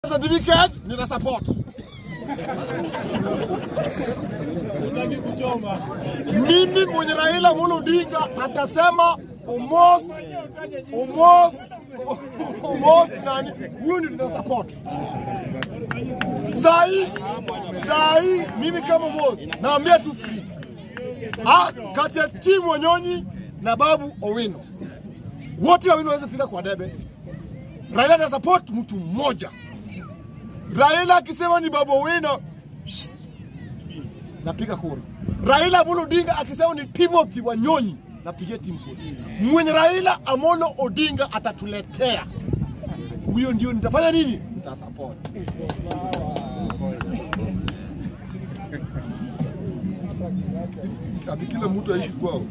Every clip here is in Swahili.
certificate nita support. Mimi mwenye Raila Amolo Odinga atasema Omos Omos Omos nani, huyu ndio tuna support. Sahi sahi, mimi kama Omos naambia tu free Ah, kati ya timu Wanyonyi na Babu Owino, wote wawili waweze fika kwa debe. Raila ata support mtu mmoja. Raila akisema ni Babu Owino, shh, napiga kura. Raila Amolo Odinga akisema ni Timothy Wanyonyi, napigia timu kura. Mwenye Raila Amolo Odinga atatuletea huyo, ndio nitafanya nini? Nitasupport. Ati kila mtu aishi kwao.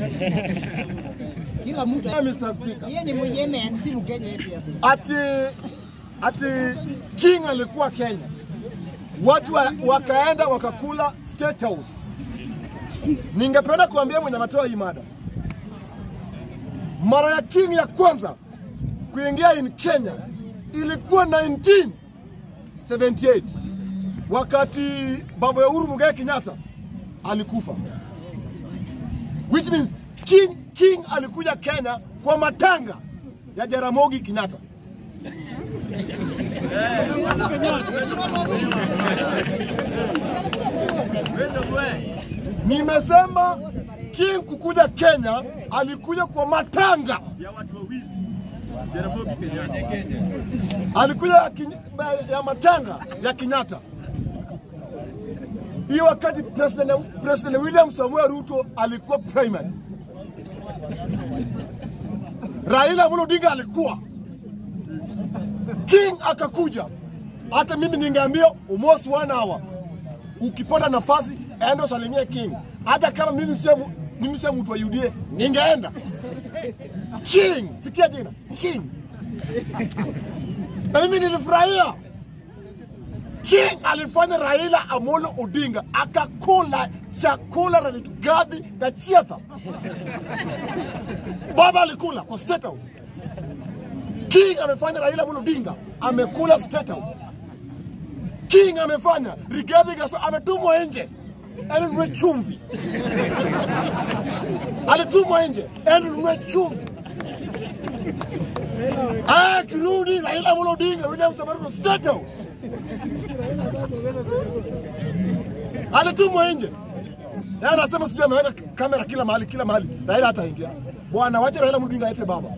Kila mtu Mr. Speaker. yeye ni Myemen, si Mkenya yeye pia. ati ati King alikuwa Kenya, watu wa, wakaenda wakakula State House. Ningependa kuambia mwenye ametoa hii mada, mara ya King ya kwanza kuingia in Kenya ilikuwa 1978 wakati baba ya Uhuru Muigai Kenyatta alikufa, which means King, King alikuja Kenya kwa matanga ya Jaramogi Kenyatta. Nimesema King kukuja Kenya alikuja kwa matanga ya watu wawili Jaramogi Kenyatta. alikuja ya, Keny- ya matanga ya Kenyatta. Hiyo wakati President, President William Samuel Ruto alikuwa primary. Raila Amolo Odinga alikuwa King akakuja. Hata mimi ningeambia almost one hour, ukipata nafasi enda usalimie King, hata kama mimi sio mu- mimi sio mtu wa UDA, ningeenda King. Sikia jina King na mimi nilifurahia. King alifanya Raila Amolo Odinga akakula chakula na Rigathi Gachagua. Baba alikula kwa State House. King amefanya Raila Amolo Odinga amekula State House. King amefanya Rigathi Gachagua ametumwa nje anunue chumvi, alitumwa nje anunue chumvi. Ah, kirudi Raila Amolo Odinga, William Samoei Ruto State House. Alitumwa nje. Na anasema sijui ameweka kamera kila mahali kila mahali. Raila hataingia. Bwana wacha Raila Amolo Odinga aite baba.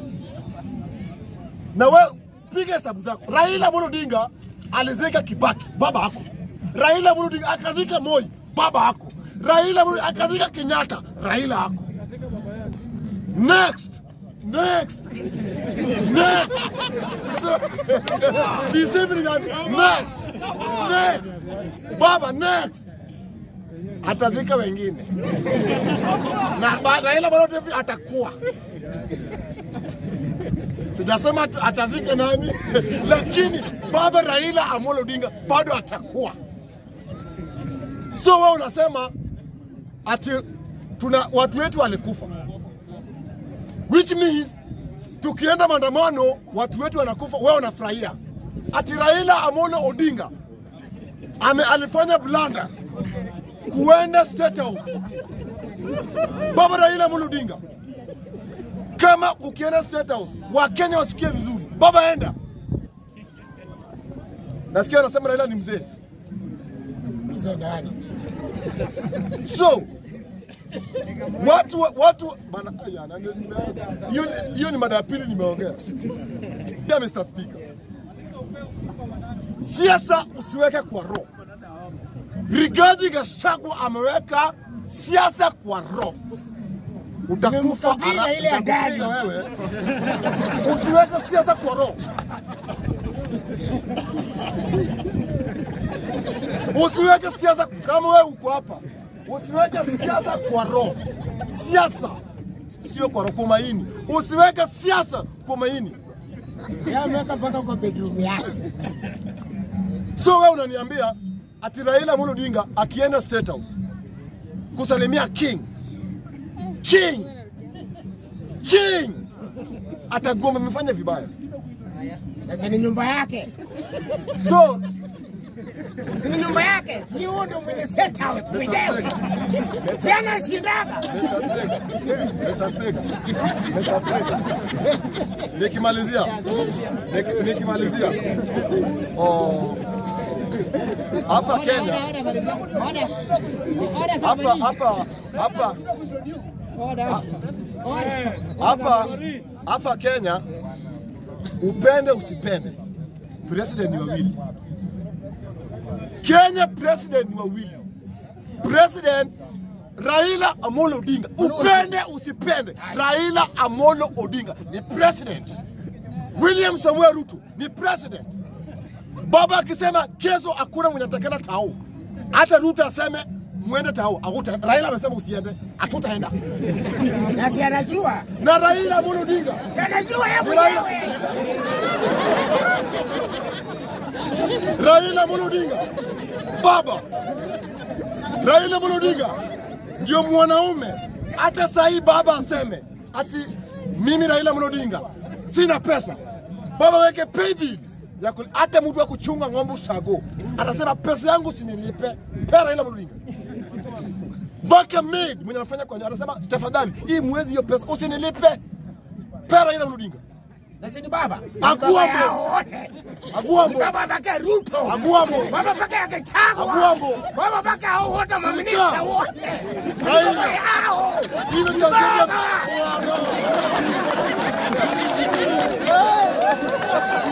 Na we piga hesabu zako. Raila Amolo Odinga alizika Kibaki, baba hako. Raila Amolo Odinga akazika Moi, baba hako. Raila Amolo akazika Kenyatta, Raila hako. Next. Next. Next. Sisemi ni nani? Next. Next. Baba next. Atazika wengine. Na baada Raila Amolo Odinga atakuwa. Sijasema at- atazika nani, lakini baba Raila Amolo Odinga bado atakuwa. So wewe unasema ati tuna watu wetu walikufa which means tukienda maandamano watu wetu wanakufa, wewe unafurahia. Ati Raila Amolo Odinga ame alifanya blanda kuenda State House. Baba Raila Amolo Odinga, kama ukienda State House Wakenya wasikie vizuri, baba enda. Nasikia anasema Raila ni mzee. Mzee nani? So watu watu bana, aya, na- hiyo hiyo ni mada ya pili nimeongea. Yeah, Mr. Speaker, siasa usiweke kwa roho. Rigathi Gachagua ameweka siasa kwa roho, utakufa Nimemkabila ara- ile ya utakupiga wewe. Usiweke siasa kwa roho. Usiweke siasa kama wewe uko hapa, usiweke siasa kwa roho. Siasa sio kwa roho, kwa maini. Usiweke siasa kwa maini. Yeye ameweka mpaka kwa bedroom yake. So wewe unaniambia ati Raila Amolo Odinga akienda State House kusalimia King King King atagoma, amefanya vibaya. Sasa ni nyumba yake. So Si ni nyumba yake. Si huo ndio mwenye set house mwenyewe. Si anashindaga. Mr. Speaker, Mr. Speaker, nikimalizia niki- nikimalizia oh, hapa Kenya hapa hapa hapa hapa hapa Kenya, upende usipende, president ni wawili. Kenya president ni wawili, president Raila Amolo Odinga, upende usipende, Raila Amolo Odinga ni president. William Samuel Ruto ni president. Baba akisema kesho hakuna mwenye atakenda tao, hata Ruto aseme mwende tao, akuta. Raila amesema usiende, hatutaenda. Na si anajua. Na Raila Amolo Odinga Si anajua yeye Ni Raila. mwenyewe. Raila Amolo Odinga, baba Raila Amolo Odinga ndio mwanaume. Hata saa hii baba aseme ati mimi Raila Amolo Odinga sina pesa, baba weke paybill ya kul- hata mtu wa kuchunga ng'ombe ushago atasema pesa yangu sinilipe, pe Raila Amolo Odinga mpaka maid mwenye anafanya kwa nyumba anasema tafadhali, hii mwezi hiyo pesa usinilipe, pe Raila Amolo Odinga Na si ni baba. Akuwa Baba mbo. yao wote. Aguambo, Baba mpaka Ruto. Aguambo, Baba mpaka yake Chagwa. Aguambo. Baba mpaka hao wote maminista Sika. wote. Raila. Baba yao. Hilo cha Kenya. Baba. Bwana.